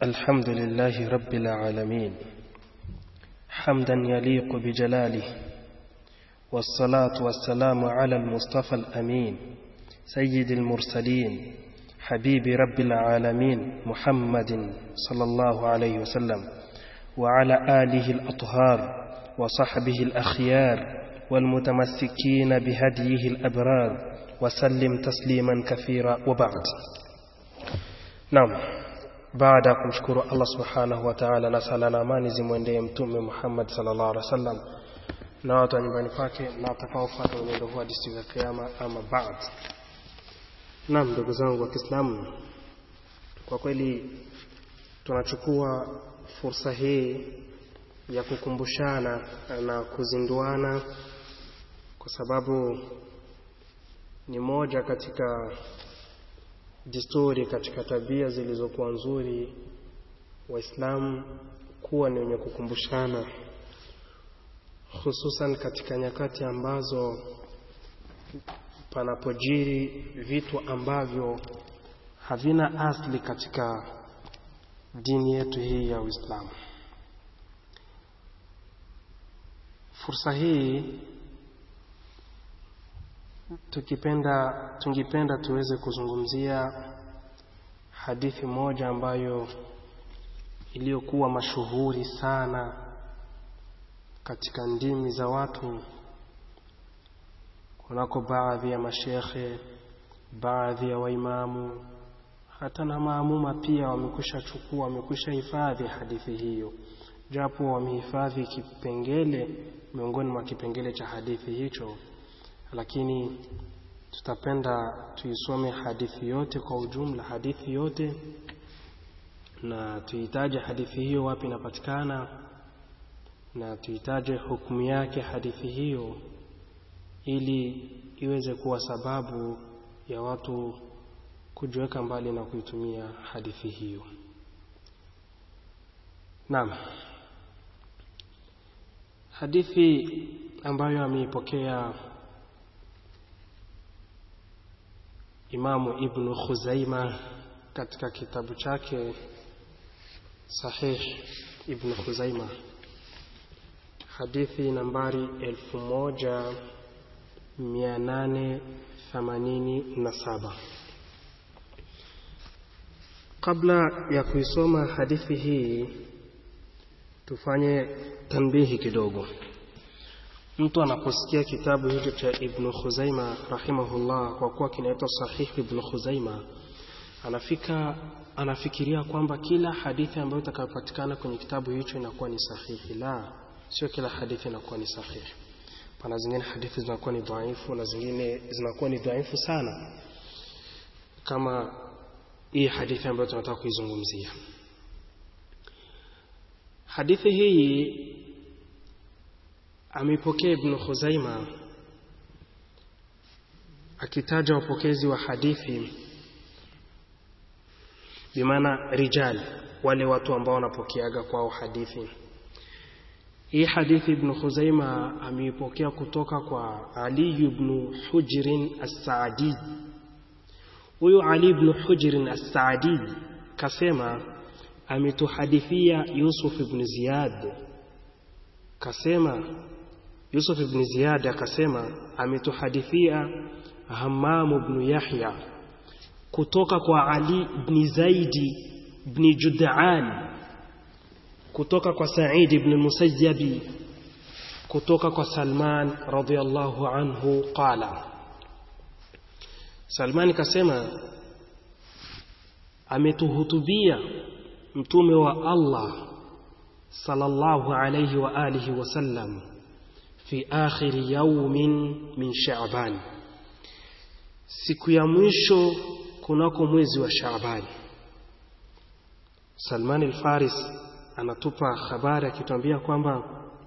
الحمد لله رب العالمين حمدا يليق بجلاله والصلاة والسلام على المصطفى الأمين سيد المرسلين حبيب رب العالمين محمد صلى الله عليه وسلم وعلى آله الأطهار وصحبه الأخيار والمتمسكين بهديه الأبرار وسلم تسليما كثيرا وبعد نعم baada ya kumshukuru Allah subhanahu wa ta'ala na sala na amani zimwendee mtume Muhammad sallallahu alaihi wasallam na watu wa nyumbani kwake na watakaofuata mwenendo huu hadi siku ya kiyama ama baad. Naam, ndugu zangu wa Kiislamu, kwa kweli tunachukua fursa hii ya kukumbushana na kuzinduana kwa sababu ni moja katika desturi katika tabia zilizokuwa nzuri waislamu kuwa ni wenye kukumbushana hususan katika nyakati ambazo panapojiri vitu ambavyo havina asli katika dini yetu hii ya Uislamu. Fursa hii tukipenda tungipenda tuweze kuzungumzia hadithi moja ambayo iliyokuwa mashuhuri sana katika ndimi za watu kunako baadhi ya mashekhe baadhi ya waimamu hata na maamuma pia wamekwisha chukua wamekwisha hifadhi hadithi hiyo japo wamehifadhi kipengele miongoni mwa kipengele cha hadithi hicho lakini tutapenda tuisome hadithi yote kwa ujumla hadithi yote na tuitaje hadithi hiyo wapi inapatikana na tuitaje hukumu yake hadithi hiyo ili iweze kuwa sababu ya watu kujiweka mbali na kuitumia hadithi hiyo naam hadithi ambayo ameipokea Imamu Ibn Khuzaima katika kitabu chake Sahih Ibn Khuzaima hadithi nambari 1887 kabla ya kuisoma hadithi hii tufanye tanbihi kidogo mtu anaposikia kitabu hicho cha Ibn Khuzaima rahimahullah kwa kuwa kinaitwa Sahih Ibn Khuzaima anafika anafikiria kwamba kila hadithi ambayo itakayopatikana kwenye kitabu hicho inakuwa ni sahihi. La, sio kila hadithi inakuwa ni sahihi. Pana zingine hadithi zinakuwa ni dhaifu na zingine zinakuwa ni dhaifu sana, kama hii hadithi ambayo tunataka kuizungumzia. Hadithi hii ameipokea Ibn Khuzaima akitaja wapokezi wa hadithi bimaana rijal wale watu ambao wanapokeaga kwao hadithi hii hadithi Ibn Khuzaima ameipokea kutoka kwa Ali ibn Hujrin as-Saadi huyu Ali ibn Hujrin as-Saadi kasema ametuhadithia Yusuf ibn Ziyad kasema Yusuf ibn Ziyad akasema ametuhadithia Hammam ibn Yahya kutoka kwa Ali ibn Zaidi ibn Jud'an kutoka kwa Sa'id ibn Musayyabi kutoka kwa Salman radhiyallahu anhu qala Salman kasema ametuhutubia mtume wa Allah sallallahu alayhi wa alihi wasallam fi akhir yawmin min Sha'ban siku ya mwisho kunako mwezi wa Shaaban. Salman al-Faris anatupa habari akituambia kwamba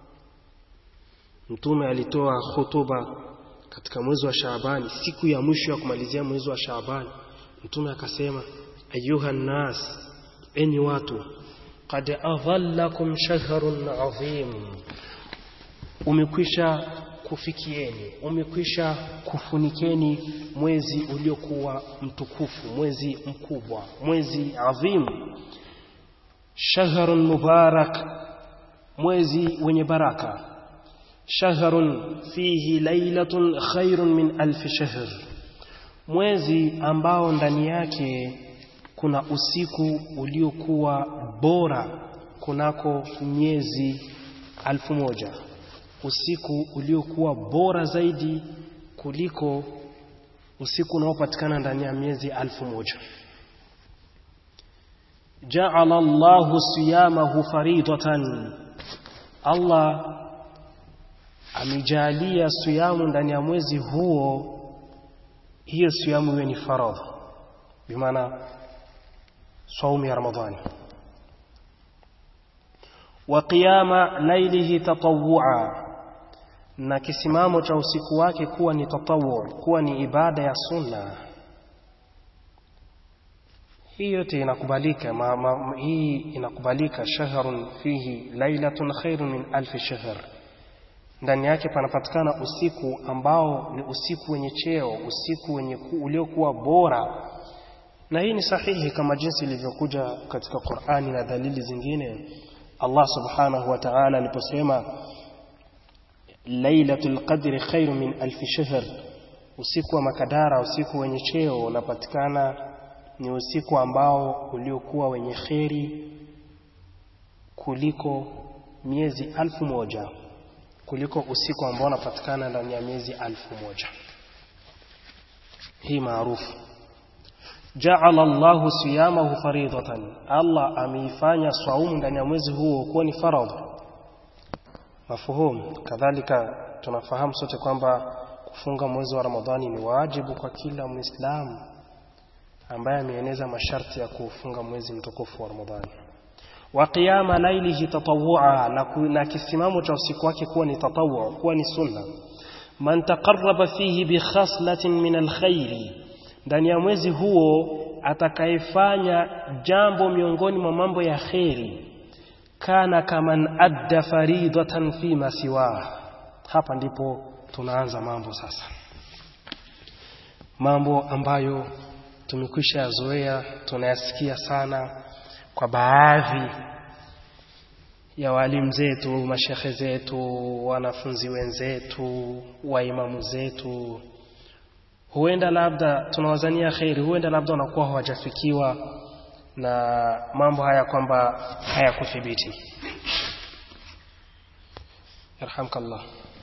mtume alitoa hotuba katika mwezi wa Shaaban, siku ya mwisho ya kumalizia mwezi wa Shaaban. Mtume akasema, ayuha nas, enyi watu, qad adhallakum shahrun adhim, umekwisha kufikieni, umekwisha kufunikeni mwezi uliokuwa mtukufu, mwezi mkubwa, mwezi adhimu. shahrun mubarak mwezi wenye baraka shahrun fihi lailatun khairun min alf shahr mwezi ambao ndani yake kuna usiku uliokuwa bora kunako miezi alfu moja usiku uliokuwa bora zaidi kuliko usiku unaopatikana ndani ya miezi alfu moja jaala Allahu siyamahu faridatan Allah amejalia siyamu ndani ya mwezi huo hiyo siyamu iwe ni faradhi bimaana saumu ya ramadhani wa qiyama lailihi tatawwua na kisimamo cha usiku wake kuwa ni tatawu kuwa ni ibada ya sunna hii yote inakubalika ma, ma, hii inakubalika shahrun fihi lailatun khairun min alfi shahr ndani yake panapatikana usiku ambao ni usiku wenye cheo usiku wenye uliokuwa bora na hii ni sahihi kama jinsi ilivyokuja katika Qur'ani na dalili zingine Allah subhanahu wa ta'ala aliposema lailatul qadri khairu min alfi shahr usiku wa makadara usiku wenye cheo unapatikana ni usiku ambao uliokuwa wenye kheri kuliko miezi alfu moja kuliko usiku ambao unapatikana ndani ya miezi alfu moja hii maarufu jaala Allahu siyamahu faridatan Allah ameifanya saumu ndani ya mwezi huo kuwa ni faradhi mafuhum kadhalika tunafahamu sote kwamba kufunga mwezi wa Ramadhani ni wajibu kwa kila Muislamu ambaye ameeneza masharti ya kufunga mwezi mtukufu wa Ramadhani wa qiyama lailihi tatawwua na, na kisimamo cha usiku wake kuwa ni tatawwu kuwa ni sunna man taqarraba fihi bi khaslatin min alkhairi ndani ya mwezi huo atakayefanya jambo miongoni mwa mambo ya kheri kana kaman adda faridatan fi masiwa hapa ndipo tunaanza mambo sasa mambo ambayo tumekwisha yazoea tunayasikia sana kwa baadhi ya walimu zetu mashekhe zetu wanafunzi wenzetu waimamu zetu huenda labda tunawazania kheri huenda labda wanakuwa hawajafikiwa na mambo haya kwamba hayakuthibiti yarhamkallah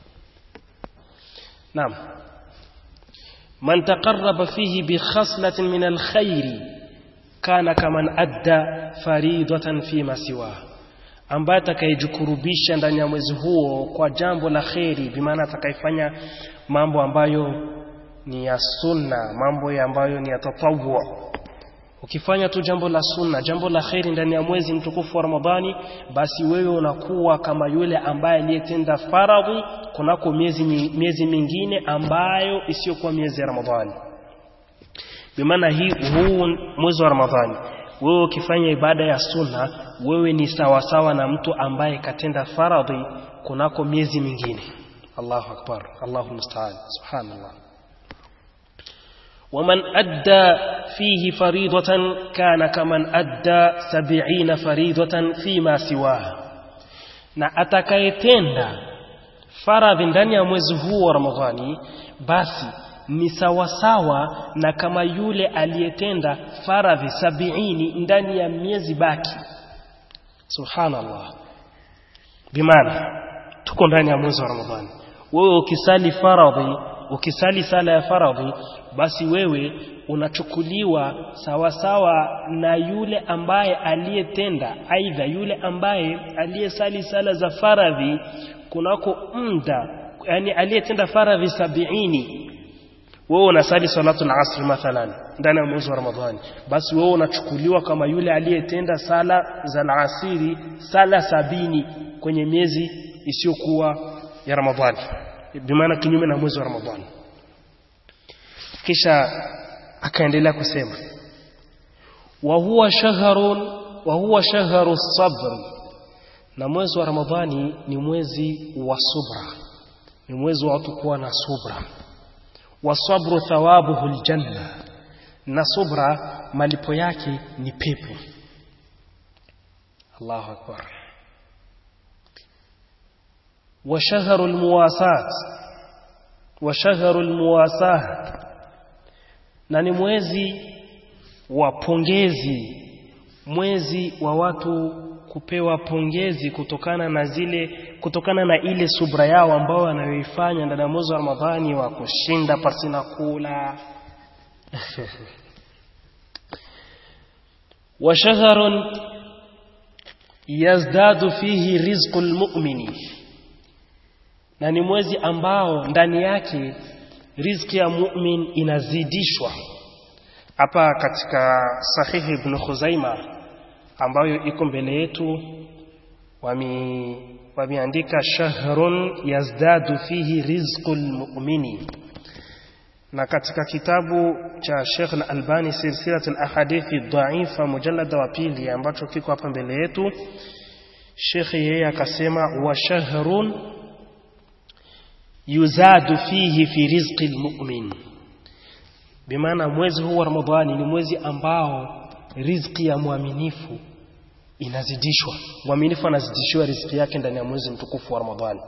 naam man taqarraba fihi bi khaslatin min alkhairi kana kaman adda faridatan fi masiwa ambaye atakayejikurubisha ndani ya mwezi huo kwa jambo la kheri bimaana atakayefanya mambo ambayo ni ya sunna mambo ya ambayo ni ya tatawwu ukifanya tu jambo la sunna jambo la kheri ndani ya mwezi mtukufu wa Ramadhani basi wewe unakuwa kama yule ambaye aliyetenda faradhi kunako miezi miezi mingine ambayo isiyokuwa miezi ya Ramadhani bimaana hii huu mwezi wa Ramadhani wewe ukifanya ibada ya sunna wewe ni sawasawa na mtu ambaye katenda faradhi kunako miezi mingine Allahu akbar Allahu musta'an subhanallah ومن أدى فيه فريضة كان كمن أدى سبعين فريضة فيما سواه na atakayetenda faradhi ndani ya mwezi huu wa Ramadhani basi ni sawasawa na kama yule aliyetenda faradhi sabiini ndani ya miezi baki subhanallah bimaana tuko ndani ya mwezi wa Ramadhani wewe ukisali faradhi ukisali sala ya faradhi basi wewe unachukuliwa sawasawa na yule ambaye aliyetenda aidha yule ambaye aliyesali sala za faradhi kunako muda yani aliyetenda faradhi sabiini wewe unasali salatu al-asr mathalan ndani ya mwezi wa Ramadhani basi wewe unachukuliwa kama yule aliyetenda sala za al-asiri sala sabini kwenye miezi isiyokuwa ya Ramadhani bimaana kinyume na mwezi wa Ramadhani kisha akaendelea kusema wa huwa shahrun wa huwa shahru sabr na mwezi wa Ramadhani ni mwezi wa subra ni mwezi wa watu kuwa na subra wa sabru thawabuhu aljanna na subra malipo yake ni pepo Allahu akbar wa shahru almuwasat wa shahru almuwasah na ni mwezi wa pongezi mwezi wa watu kupewa pongezi kutokana na zile kutokana na ile subra yao ambao wanayoifanya ndani ya mwezi wa Ramadhani wa kushinda pasina kula wa shahrun yazdadu fihi rizqul mu'mini na ni mwezi ambao ndani yake riziki ya mu'min inazidishwa hapa katika sahihi ibn Khuzaima ambayo iko mbele yetu wami wameandika shahrun yazdadu fihi rizqul mu'mini na katika kitabu cha Sheikh Al-Albani silsilat al-ahadithi dha'ifa mujallada wa pili ambacho kiko hapa mbele yetu Sheikh yeye akasema wa shahrun yuzadu fihi fi rizqi al-mu'min bimaana mwezi huu wa Ramadhani ni mwezi ambao riziki ya mwaminifu inazidishwa mwaminifu anazidishiwa riziki yake ndani ya mwezi mtukufu wa Ramadhani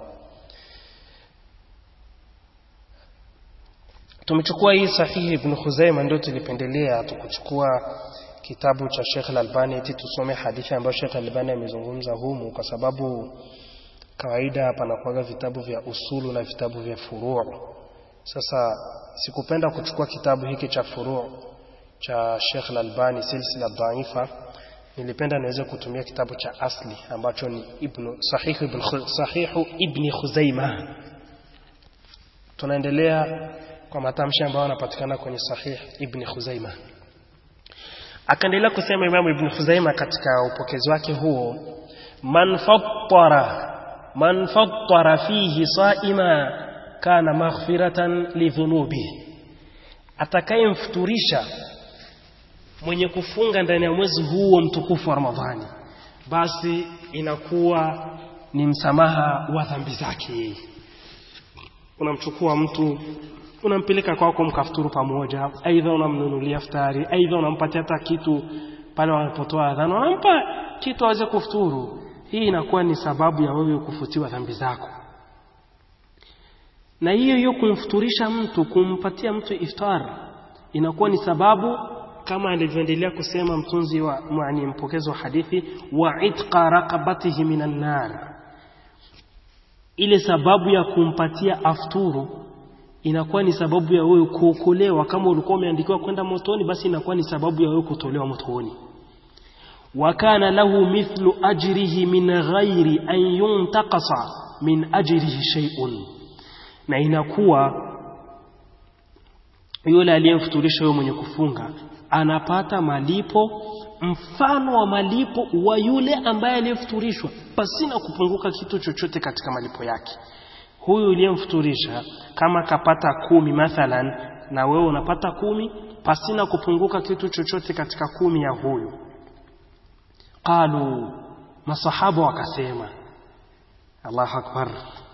tumechukua hii sahihi ibn Khuzaima ndio tulipendelea tukuchukua kitabu cha Sheikh Al-Albani eti tusome hadithi ambayo Sheikh Al-Albani amezungumza humu kwa sababu kawaida panakuwaga vitabu vya usulu na vitabu vya furu' sasa sikupenda kuchukua kitabu hiki cha furu' cha Sheikh Al-Albani silsila dhaifa nilipenda niweze kutumia kitabu cha asli ambacho ni ibn sahih ibn sahihu ibn Khuzaima tunaendelea kwa matamshi ambayo yanapatikana kwenye sahih ibn Khuzaima akaendelea kusema Imam ibn Khuzaima katika upokezi wake huo man fattara man fattara fihi saima kana maghfiratan lidhunubi atakayemfuturisha mwenye kufunga ndani ya mwezi huo mtukufu wa Ramadhani basi inakuwa ni msamaha wa dhambi zake unamchukua mtu unampeleka kwako mkafuturu pamoja aidha unamnunulia futari aidha unampatia hata kitu pale wanapotoa adhana unampa kitu aweze kufuturu hii inakuwa ni sababu ya wewe kufutiwa dhambi zako na hiyo hiyo kumfuturisha mtu kumpatia mtu iftar inakuwa ni sababu kama alivyoendelea kusema mtunzi wa yani mpokezi wa hadithi wa itqa raqabatihi minan nar ile sababu ya kumpatia afturu inakuwa ni sababu ya wewe kuokolewa kama ulikuwa umeandikiwa kwenda motoni basi inakuwa ni sababu ya wewe kutolewa motoni wa kana lahu mithlu ajrihi min ghairi an yuntaqasa min ajrihi shay'un na inakuwa yule aliyemfuturisha yule mwenye kufunga anapata malipo mfano wa malipo wa yule ambaye aliyefuturishwa pasina kupunguka kitu chochote katika malipo yake huyu uliyemfuturisha kama kapata kumi mathalan na wewe unapata kumi pasina kupunguka kitu chochote katika kumi ya huyu qalu masahaba wakasema Allahu akbar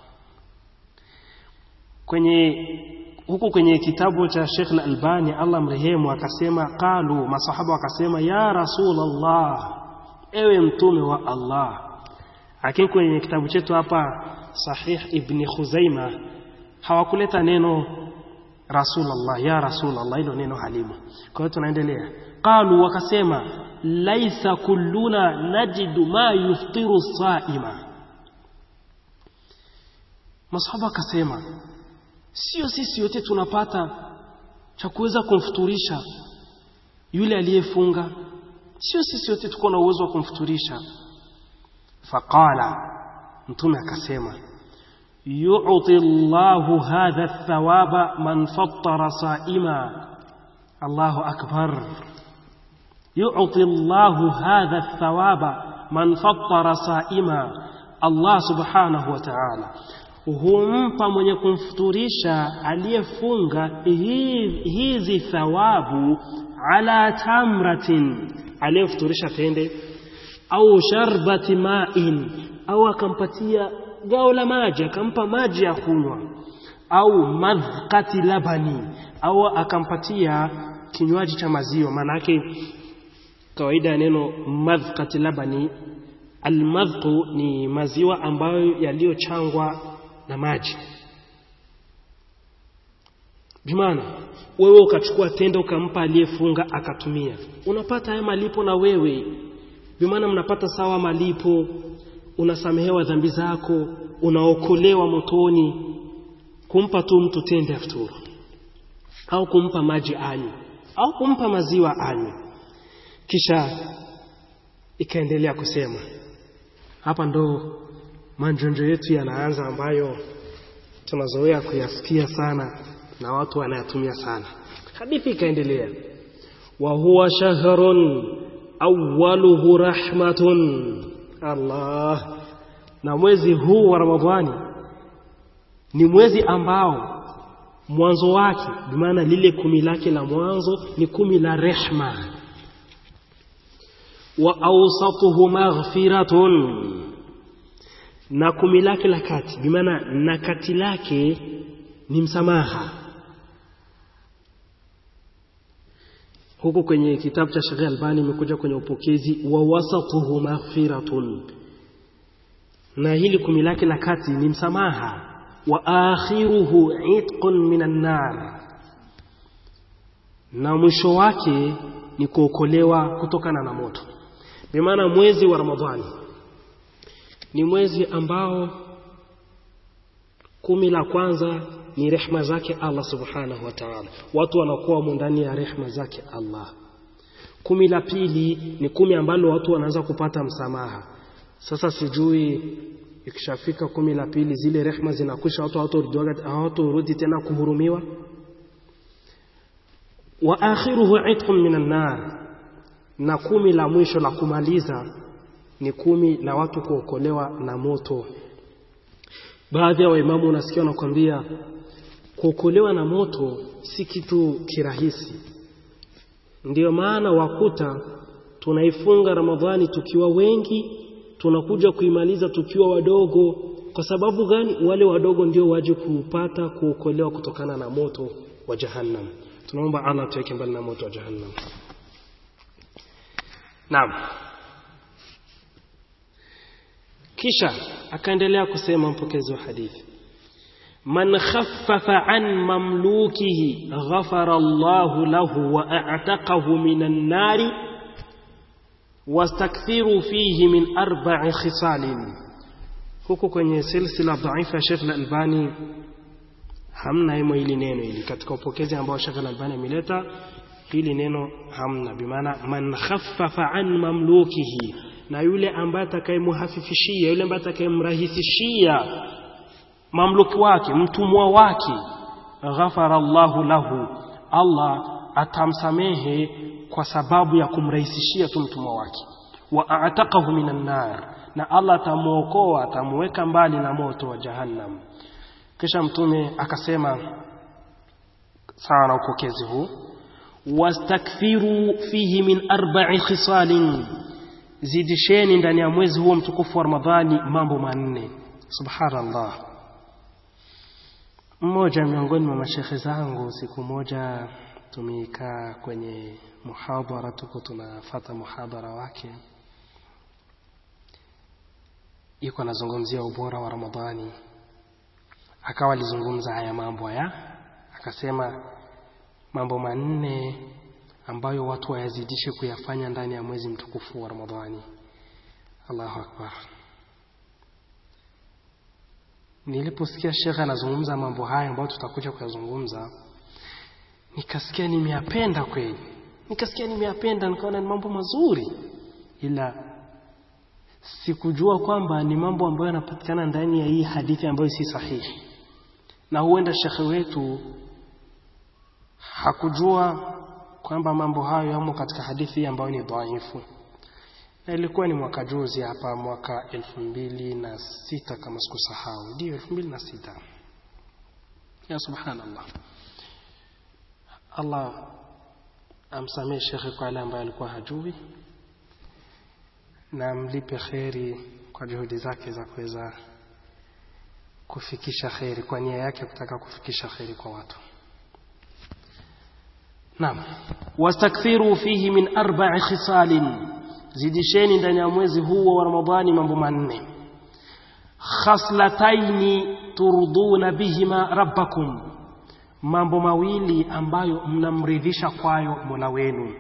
kwenye huku kwenye kitabu cha Sheikh Al-Albani Allah mrehemu akasema qalu masahaba wakasema ya Rasulullah ewe mtume wa Allah lakini kwenye kitabu chetu hapa Sahih Ibn Khuzaima hawakuleta neno Rasulullah ya Rasulullah hilo neno halimu kwa hiyo tunaendelea qalu wakasema laisa kulluna najidu ma yuftiru saima masahaba akasema sio sisi wote tunapata cha kuweza kumfuturisha yule aliyefunga sio sisi wote tuko na uwezo wa kumfuturisha faqala mtume akasema yu'ti Allahu hadha thawaba man fattara saima Allahu akbar yu'ti Allahu hadha thawaba man fattara saima Allah subhanahu wa ta'ala humpa mwenye kumfuturisha aliyefunga hizi thawabu ala tamratin aliyefuturisha tende au sharbati ma'in au akampatia gao la maji akampa maji ya kunywa au madhqati labani au akampatia kinywaji cha maziwa maanake kawaida ya neno madhqati labani almadhqu ni maziwa ambayo yaliyochangwa na maji bimaana wewe ukachukua tendo ukampa aliyefunga akatumia unapata haya malipo na wewe bimaana mnapata sawa malipo unasamehewa dhambi zako unaokolewa motoni kumpa tu mtu tende afturu au kumpa maji anywe au kumpa maziwa anywe kisha ikaendelea kusema hapa ndo manjonjo yetu yanaanza ambayo tunazoea kuyasikia sana na watu wanayatumia sana hadithi ikaendelea wa huwa shahrun awwaluhu rahmatun Allah na mwezi huu wa Ramadhani ni mwezi ambao mwanzo wake bimaana lile kumi lake la mwanzo ni kumi la rehma wa awsatuhu maghfiratun na kumi lake la kati bimaana na kati lake ni msamaha huku kwenye kitabu cha Sheikh Albani imekuja kwenye upokezi wa wasatuhu maghfiratun na hili kumi lake la kati ni msamaha wa akhiruhu itqun minan nar na mwisho wake ni kuokolewa kutokana na moto bimaana mwezi wa Ramadhani ni mwezi ambao kumi la kwanza ni rehma zake Allah subhanahu wa ta'ala watu wanakuwa ndani ya rehma zake Allah kumi la pili ni kumi ambalo watu wanaanza kupata msamaha sasa sijui ikishafika kumi la pili zile rehma zinakwisha watu hawatorudi tena kuhurumiwa wa akhiruhu itqun minan nar na kumi la mwisho la kumaliza ni kumi la watu kuokolewa na moto baadhi ya waimamu unasikia wanakwambia kuokolewa na moto si kitu kirahisi ndiyo maana wakuta tunaifunga ramadhani tukiwa wengi tunakuja kuimaliza tukiwa wadogo kwa sababu gani wale wadogo ndio waje kupata kuokolewa kutokana na moto wa jahannam tunaomba allah tuweke mbali na moto wa jahannam naam kisha akaendelea kusema mpokezi wa hadithi man khaffafa an mamlukihi ghafara Allahu lahu wa a'taqahu minan nari wastakthiru fihi min arba'i khisalin huku kwenye silsila dhaifa ya Sheikh Al-Albani hamna himo hili neno hili katika upokezi ambao Sheikh Al-Albani ameleta hili neno hamna bimaana man khaffafa an mamlukihi na yule ambaye atakayemhafifishia yule ambaye atakayemrahisishia mamluki wake mtumwa wake ghafara Allahu lahu Allah atamsamehe kwa sababu ya kumrahisishia tu mtumwa wake wa a'taqahu minan nar na Allah atamuokoa atamuweka mbali na moto wa jahannam kisha mtume akasema sawa na upokezi huu wastakthiru fihi min arba'i khisalin zidisheni ndani ya mwezi huo mtukufu wa Ramadhani mambo manne subhanallah mmoja miongoni mwa mashekhe zangu siku moja tumekaa kwenye muhadhara tuko tunafata muhadhara wake yuko anazungumzia ubora wa Ramadhani akawa alizungumza haya mambo haya akasema mambo manne ambayo watu wayazidishe kuyafanya ndani ya mwezi mtukufu wa Ramadhani Allahu akbar niliposikia shekhe anazungumza mambo haya ambayo tutakuja kuyazungumza nikasikia nimeyapenda kweli nikasikia nimeyapenda nikaona ni mambo mazuri ila sikujua kwamba ni mambo ambayo yanapatikana ndani ya hii hadithi ambayo si sahihi na huenda shekhe wetu hakujua kwamba mambo hayo yamo katika hadithi ambayo ni dhaifu na ilikuwa ni mwaka juzi hapa mwaka elfu mbili na sita kama sikusahau ndio elfu mbili na sita ya subhanallah allah amsamehe shekhe kwa yale ambayo alikuwa hajui na amlipe kheri kwa juhudi zake za kuweza kufikisha kheri kwa nia yake kutaka kufikisha kheri kwa watu naam wastakthiru fihi min arba'i khisalin zidisheni ndani ya mwezi huu wa Ramadhani mambo manne khaslataini turduna bihima rabbakum mambo mawili ambayo mnamridhisha kwayo Mola wenu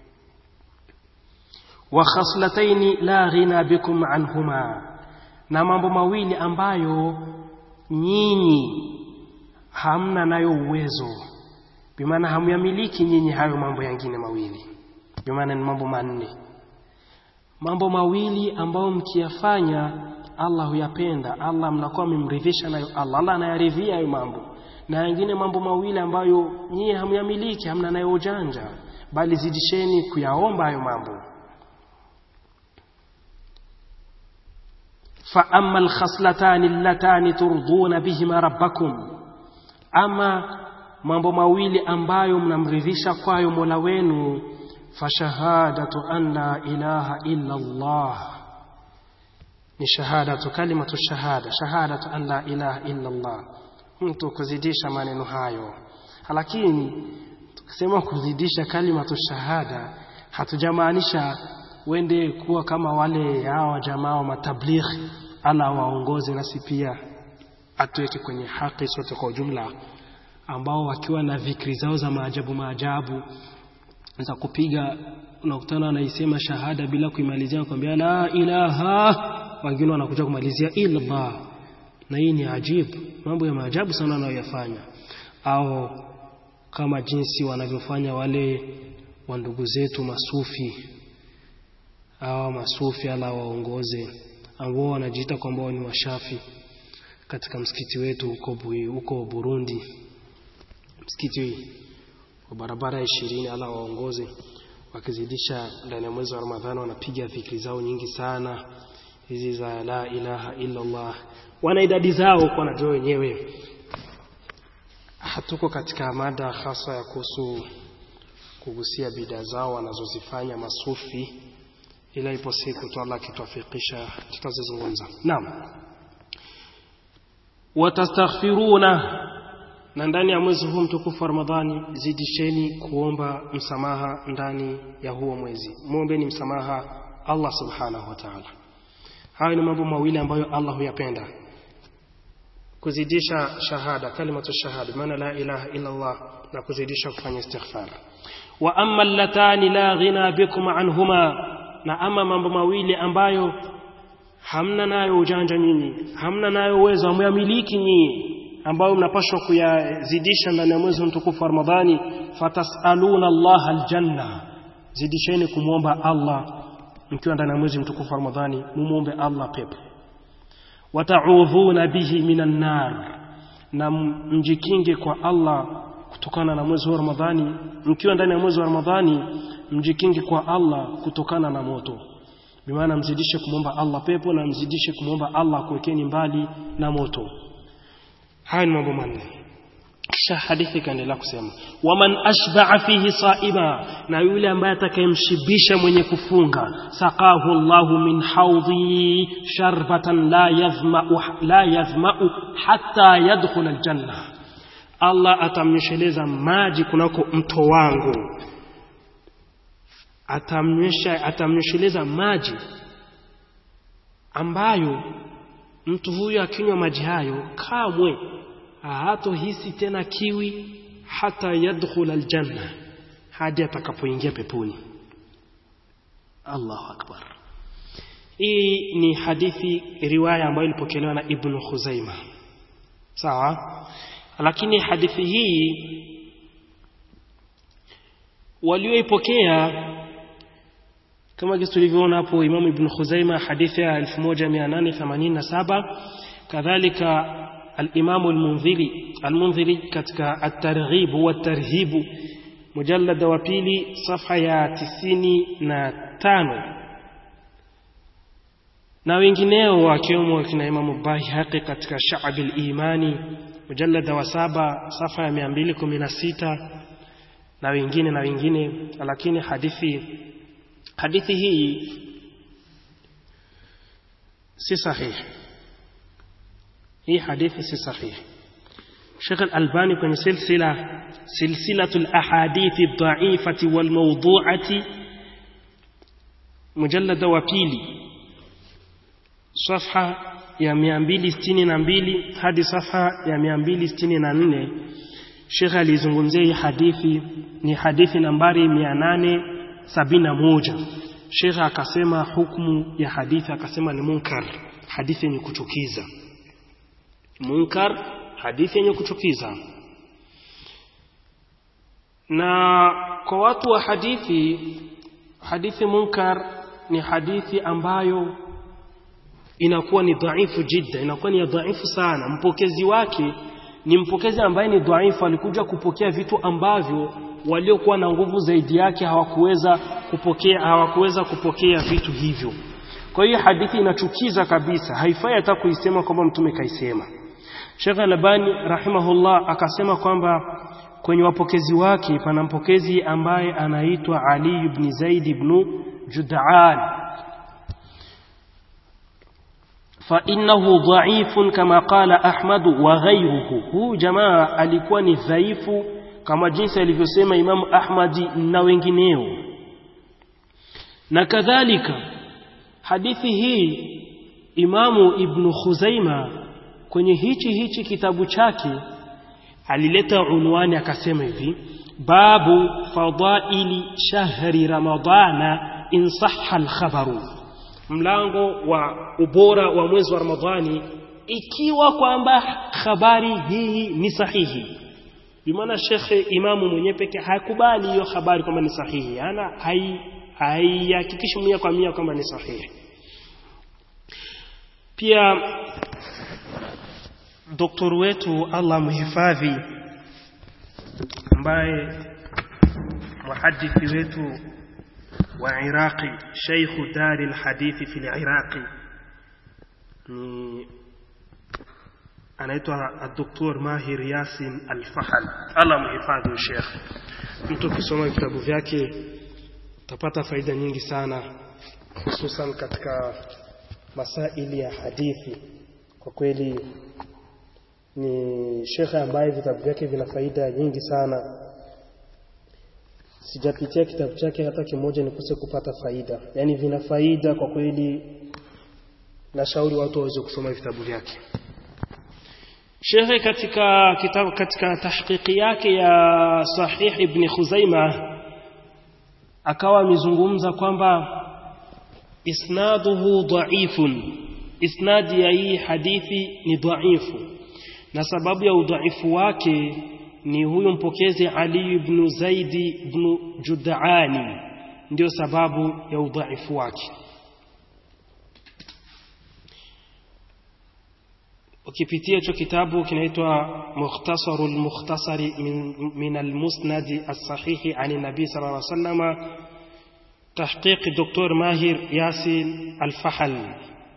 wa khaslataini la ghina bikum anhuma na mambo mawili ambayo nyinyi hamna nayo uwezo bimaana hamyamiliki nyinyi hayo mambo yangine mawili bimaana ni mambo manne mambo mawili ambayo mkiyafanya Allah huyapenda Allah mnakuwa mmemridhisha nayo Allah Allah anayaridhia hayo mambo na yengine mambo mawili ambayo nyinyi hamyamiliki hamna nayo ujanja bali zidisheni kuyaomba hayo mambo فأما الخصلتان اللتان ترضون بهما ربكم أما mambo mawili ambayo mnamridhisha kwayo Mola wenu fashahadatu an la ilaha illa Allah ni shahadatu kalimatu shahada shahadatu an la ilaha illa Allah mtu kuzidisha maneno hayo lakini tukisema kuzidisha kalimatu shahada hatujamaanisha wende kuwa kama wale hawa jamaa wa matablighi ala waongoze nasi pia atuweke kwenye haki sote kwa ujumla ambao wakiwa na vikri zao za maajabu maajabu za kupiga unakutana anaisema shahada bila kuimalizia kwambia la ilaha wengine wanakuja kumalizia illallah na hii ni ajibu mambo ya maajabu sana wanayoyafanya au kama jinsi wanavyofanya wale wa ndugu zetu masufi hawa masufi ala waongoze ambao wanajiita kwamba ni washafi katika msikiti wetu huko huko Burundi msikiti wa barabara ya ishirini ala waongoze wakizidisha ndani ya mwezi wa Ramadhani wanapiga dhikri zao nyingi sana hizi za la ilaha illa Allah wana idadi zao kwa najua wenyewe hatuko katika mada hasa ya kuhusu kugusia bida zao wanazozifanya masufi ila ipo siku tu Allah akituafikisha tutazizungumza naam watastaghfiruna na ndani ya mwezi huu mtukufu wa Ramadhani zidisheni kuomba msamaha ndani ya huo mwezi muombeni msamaha Allah subhanahu wa ta'ala hayo ni mambo mawili ambayo Allah huyapenda kuzidisha shahada kalimatu shahada maana la ilaha illa Allah na kuzidisha kufanya istighfar wa amma allatani la ghina bikum anhuma na ama mambo mawili ambayo hamna nayo ujanja nyinyi hamna nayo uwezo amyamiliki nyinyi ambayo mnapaswa kuyazidisha ndani ya mwezi mtukufu wa Ramadhani fatasaluna Allah aljanna zidisheni kumwomba Allah mkiwa ndani ya mwezi mtukufu wa Ramadhani mumuombe Allah pepo wataudhuna bihi minan nar na mjikinge kwa Allah kutokana na mwezi wa Ramadhani mkiwa ndani ya mwezi wa Ramadhani mjikinge kwa Allah kutokana na moto bimaana mzidishe kumwomba Allah pepo na mzidishe kumwomba Allah kuwekeni mbali na moto haya ni mambo manne kisha hadithi ikaendelea kusema waman ashba'a fihi saima na yule ambaye atakayemshibisha mwenye kufunga saqahu Allahu min haudhi sharbatan la yadhma'u la yadhma'u hatta yadkhula aljanna Allah atamnyesheleza maji kunako mto wangu atamnywesha atamnyesheleza maji ambayo mtu huyo akinywa maji hayo kamwe hatohisi tena kiwi hata yadkhul aljanna hadi atakapoingia peponi Allahu akbar hii ni hadithi riwaya ambayo ilipokelewa na Ibn Khuzaima sawa lakini hadithi hii walioipokea kama jinsi tulivyoona hapo Imam Ibn Khuzaima hadithi ya 1887 kadhalika الإمام المنذري المنذري كتك الترغيب والترهيب مجلد وبيلي صفحة يا تسيني na tano na wengineo wakiwemo kina Imam Baihaqi katika Sha'ab al-Imani mujallada wa saba safa ya 216 na wengine na wengine lakini hadithi hadithi hii si sahihi hii hadithi si sahihi Sheikh Al-Albani kwenye silsila silsilatul ahadithi dhaifati wal mawdu'ati mujallada wa pili safha ya 262 hadi safha ya 264 Sheikh alizungumzia hii hadithi ni hadithi nambari 871 Sheikh akasema hukumu ya hadithi akasema ni munkar hadithi yenye kuchukiza munkar hadithi yenye kuchukiza na kwa watu wa hadithi hadithi munkar ni hadithi ambayo inakuwa ni dhaifu jidda inakuwa ni dhaifu sana mpokezi wake ni mpokezi ambaye ni dhaifu alikuja kupokea vitu ambavyo waliokuwa na nguvu zaidi yake hawakuweza kupokea hawakuweza kupokea vitu hivyo kwa hiyo hadithi inachukiza kabisa haifai hata kuisema kwamba mtume kaisema Sheikh Albani rahimahullah akasema kwamba kwenye wapokezi wake pana mpokezi ambaye anaitwa Ali ibn Zaid ibn Jud'an فإنه ضعيف كما قال أحمد وغيره هو جماعة alikuwa ni dhaifu kama jinsi alivyosema Imam Ahmadi na wengineo na kadhalika hadithi hii Imamu Ibn Khuzaima kwenye hichi hichi kitabu chake alileta unwani akasema hivi babu fadaili shahri ramadana in sahha al-khabaru mlango wa ubora wa mwezi wa Ramadhani ikiwa kwamba habari hii ni sahihi bimaana shekhe imamu mwenyewe peke hakubali hiyo habari kwamba ni sahihi ana haihakikishi mia kwa mia kwamba ni sahihi pia doktor wetu Allah mhifadhi ambaye muhadithi wetu wa Iraqi Sheikh Dari al-Hadithi fi al-Iraqi ni anaitwa Dr. Mahir Yasin Al-Fahal Allah mhifadhi Sheikh mtu kusoma vitabu vyake utapata faida nyingi sana hususan katika masaili ya hadithi kwa kweli ni shekhe ambaye vitabu vyake vina faida nyingi sana sijapitia kitabu chake hata kimoja nikose kupata faida yani vina faida kwa kweli nashauri watu waweze kusoma vitabu vyake Shekhe katika kitabu katika tahqiqi yake ya Sahih Ibn Khuzaima akawa amezungumza kwamba isnaduhu dhaifun isnadi ya hii hadithi ni dhaifu na sababu ya udhaifu wake ni huyu mpokezi Ali ibn Zaidi ibn Jud'ani ndio sababu ya udhaifu wake ukipitia hicho kitabu kinaitwa Mukhtasarul Mukhtasari min, min al-Musnad as-Sahih an Nabii sallallahu alaihi wasallam tahqiq Dr. Mahir Yasin Al-Fahal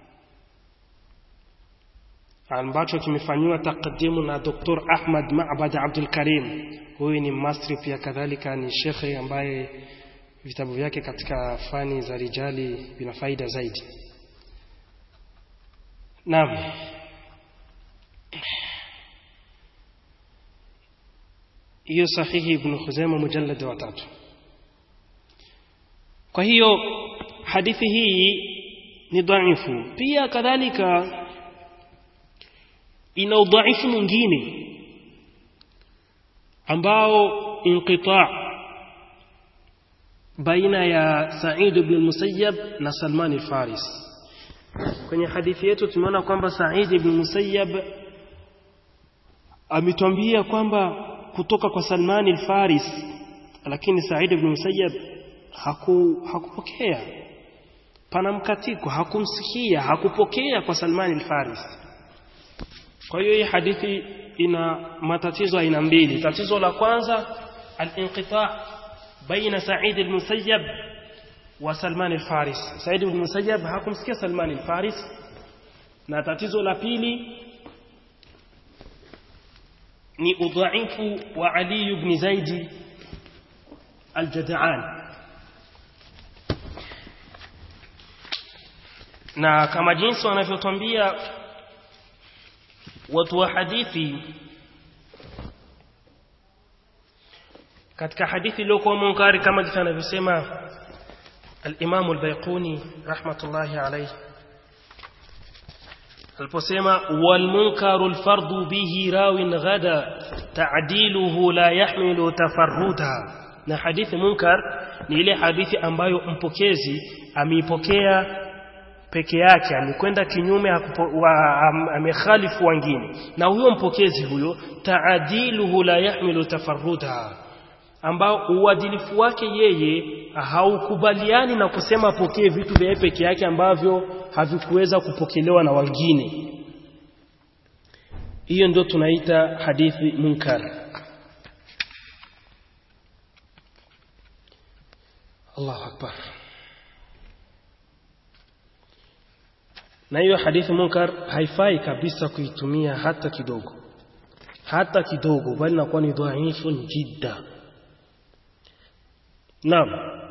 ambacho kimefanywa takdimu na Dr. Ahmad Ma'bad Abdul Karim huyu ni mastri pia kadhalika ni shekhe ambaye vitabu vyake katika fani za rijali vina faida zaidi naam hiyo sahihi ibn Khuzaimah mujallad wa tatu kwa hiyo hadithi hii ni dhaifu pia kadhalika ina udhaifu mwingine ambao inqita baina ya Sa'id ibn Musayyab na Salman al-Faris kwenye hadithi yetu tumeona kwamba Sa'id ibn Musayyab ametwambia kwamba kutoka kwa Salman al-Faris lakini Sa'id ibn Musayyab haku hakupokea pana mkatiko hakumsikia hakupokea kwa Salman al-Faris kwa hiyo hii hadithi ina matatizo aina mbili tatizo la kwanza al-inqita baina Sa'id al-Musayyab wa Salman al-Faris Sa'id al-Musayyab hakumsikia Salman al-Faris na tatizo la pili ni udhaifu wa Ali ibn Zaid al-Jad'an na kama jinsi wanavyotwambia watu wa hadithi katika hadithi iliyokuwa munkari kama jinsi anavyosema الإمام البيقوني رحمة الله عليه aliposema walmunkaru lfardu bihi rawin ghada ta'diluhu la yahmilu tafarruda na hadithi munkar ni ile hadithi ambayo mpokezi ameipokea peke yake amekwenda kinyume amekhalifu wengine na huyo mpokezi huyo ta'diluhu la yahmilu tafarruda ambao uadilifu wake yeye haukubaliani na kusema apokee vitu vya peke yake ambavyo havikuweza kupokelewa na wengine hiyo ndio tunaita hadithi munkar Allahu akbar na hiyo hadithi munkar haifai kabisa kuitumia hata kidogo hata kidogo bali nakuwa ni dhaifu jidda Naam.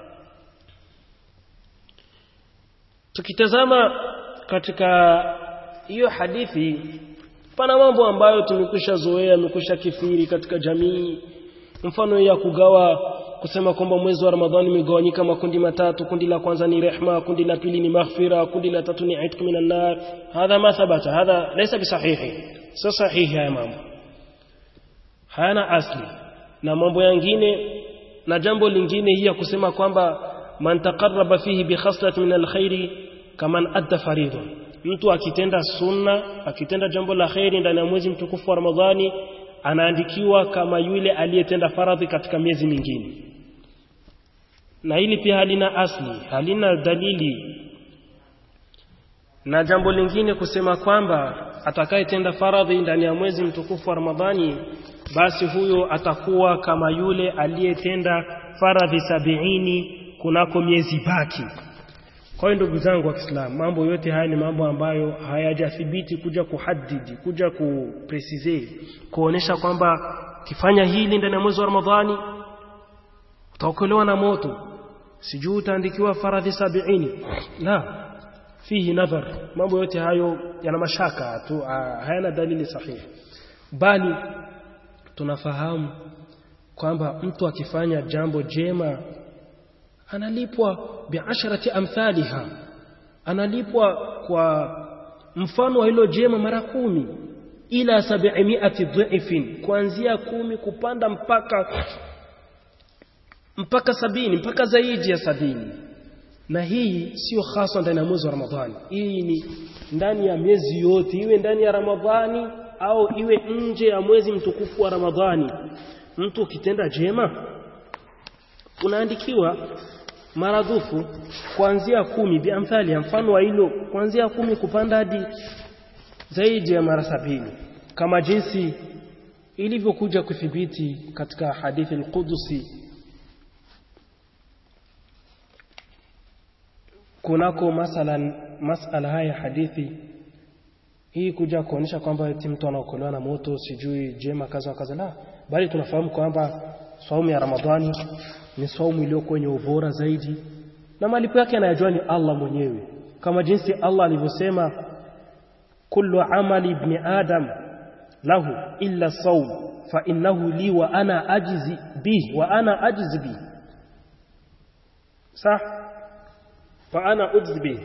Tukitazama katika hiyo hadithi pana mambo ambayo tumekwisha zoea, yamekwisha kithiri katika jamii. Mfano ya kugawa kusema kwamba mwezi wa Ramadhani umegawanyika makundi matatu, kundi la kwanza ni rehma, kundi la pili ni maghfira, kundi la tatu ni itq minan nar. Hadha ma thabata, hadha laysa bisahihi. Si sahihi haya mambo. Hayana asli. Na mambo yangine na jambo lingine hii ya kusema kwamba man taqarraba fihi bi khaslati min alkhairi kaman adda faridha mtu akitenda sunna akitenda jambo la khairi ndani ya mwezi mtukufu wa Ramadhani anaandikiwa kama yule aliyetenda faradhi katika miezi mingine na hili pia halina asli halina dalili na jambo lingine kusema kwamba atakayetenda faradhi ndani ya mwezi mtukufu wa Ramadhani basi huyo atakuwa kama yule aliyetenda faradhi sabiini kunako miezi baki. Kwa hiyo ndugu zangu wa Kiislamu, mambo yote haya ni mambo ambayo hayajathibiti kuja kuhadidi, kuja kupresize, kuonesha kwamba kifanya hili ndani ya mwezi wa Ramadhani utaokolewa na moto, sijui utaandikiwa faradhi sabiini. La, fihi nadhar. Mambo yote hayo yana mashaka tu, hayana dalili sahihi, bali tunafahamu kwamba mtu akifanya jambo jema analipwa biasharati amthaliha analipwa kwa mfano wa hilo jema mara kumi ila sabimiati dhifin kuanzia kumi kupanda mpaka mpaka sabini mpaka zaidi ya sabini na hii sio hasa ndani ya mwezi wa Ramadhani hii ni ndani ya miezi yote iwe ndani ya Ramadhani au iwe nje ya mwezi mtukufu wa Ramadhani mtu ukitenda jema unaandikiwa maradufu kuanzia kumi biamthali ya mfano wa hilo kuanzia kumi kupanda hadi zaidi ya mara sabini kama jinsi ilivyokuja kuthibiti katika hadithi al-Qudusi kunako masalan masala haya hadithi hii kuja kuonyesha kwamba eti mtu anaokolewa na moto sijui jema kaza kaza la bali tunafahamu kwamba saumu ya Ramadhani ni saumu iliyo kwenye ubora zaidi na malipo yake anayajua ni Allah mwenyewe kama jinsi Allah alivyosema kullu amali ibn adam lahu illa sawm fa innahu li wa ana ajizi bi wa ana ajizi bi sah fa ana ujzi bi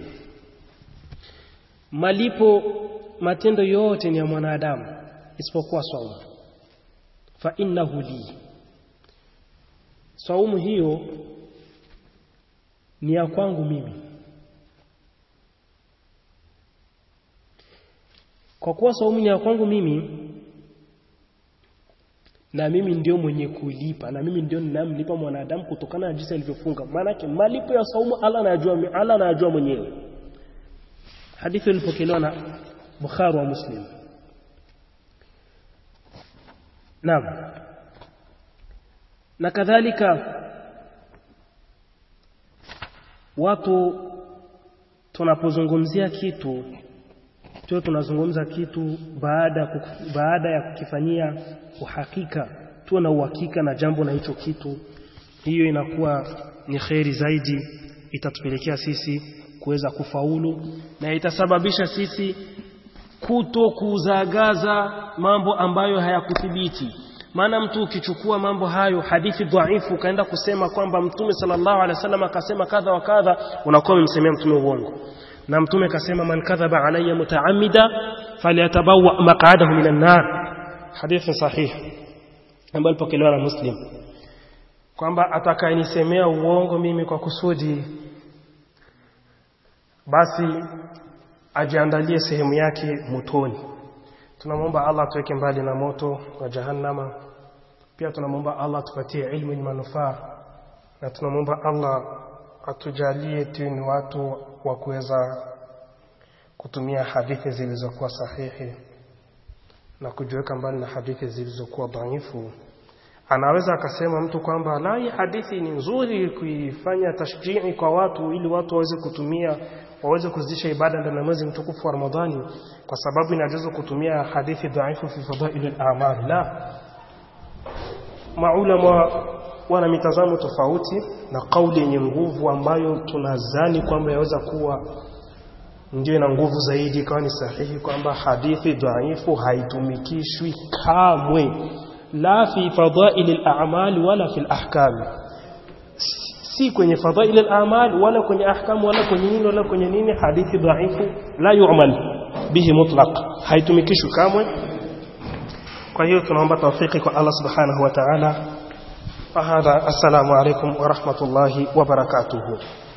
malipo matendo yote ni ya mwanadamu isipokuwa saumu fa innahu li saumu hiyo ni ya kwangu mimi kwa kuwa saumu ni ya kwangu mimi na mimi ndio mwenye kulipa na mimi ndio ninamlipa mwanadamu kutokana na jinsi alivyofunga maanake malipo ya saumu Allah anajua Allah anajua mwenyewe hadithi ilipokelewa na Bukhari wa Muslim Naam na kadhalika watu tunapozungumzia kitu tuwe tunazungumza kitu baada baada ya kukifanyia uhakika tuwe na uhakika na jambo na hicho kitu hiyo inakuwa ni kheri zaidi itatupelekea sisi kuweza kufaulu na itasababisha sisi kuto kuzagaza mambo ambayo hayakuthibiti maana mtu ukichukua mambo hayo hadithi dhaifu ukaenda kusema kwamba mtume sallallahu alaihi wasallam akasema kadha wa kadha unakuwa umemsemea mtume uongo na mtume akasema man kadhaba alayya mutaamida falyatabawa maq'adahu minan nar hadithi sahih ambayo ilipokelewa na muslim kwamba atakayenisemea uongo mimi kwa kusudi basi ajiandalie sehemu yake motoni tunamwomba Allah tuweke mbali na moto wa jahannama pia tunamwomba Allah tupatie ilmu yenye manufaa na tunamwomba Allah atujalie tu ni watu wa kuweza kutumia hadithi zilizokuwa sahihi na kujiweka mbali na hadithi zilizokuwa dhaifu anaweza akasema mtu kwamba la hii hadithi ni nzuri kuifanya tashjii kwa watu ili watu waweze kutumia waweze kuzidisha ibada ndani ya mwezi mtukufu wa Ramadhani kwa sababu inajuzu kutumia hadithi dhaifu fi fadail al-a'mal la maulama wana mitazamo tofauti na kauli yenye nguvu ambayo tunazani kwamba yaweza kuwa ndio ina nguvu zaidi ikawa ni sahihi kwamba hadithi dhaifu haitumikishwi kamwe la fi fadail al-a'mal wala fi al-ahkam si kwenye fadail al-a'mal wala kwenye ahkam wala kwenye nini wala kwenye nini hadithi dhaifu la yu'mal bihi mutlaq haitumikishwi kamwe kwa hiyo tunaomba tawfiki kwa Allah subhanahu wa ta'ala فهذا السلام عليكم ورحمة الله وبركاته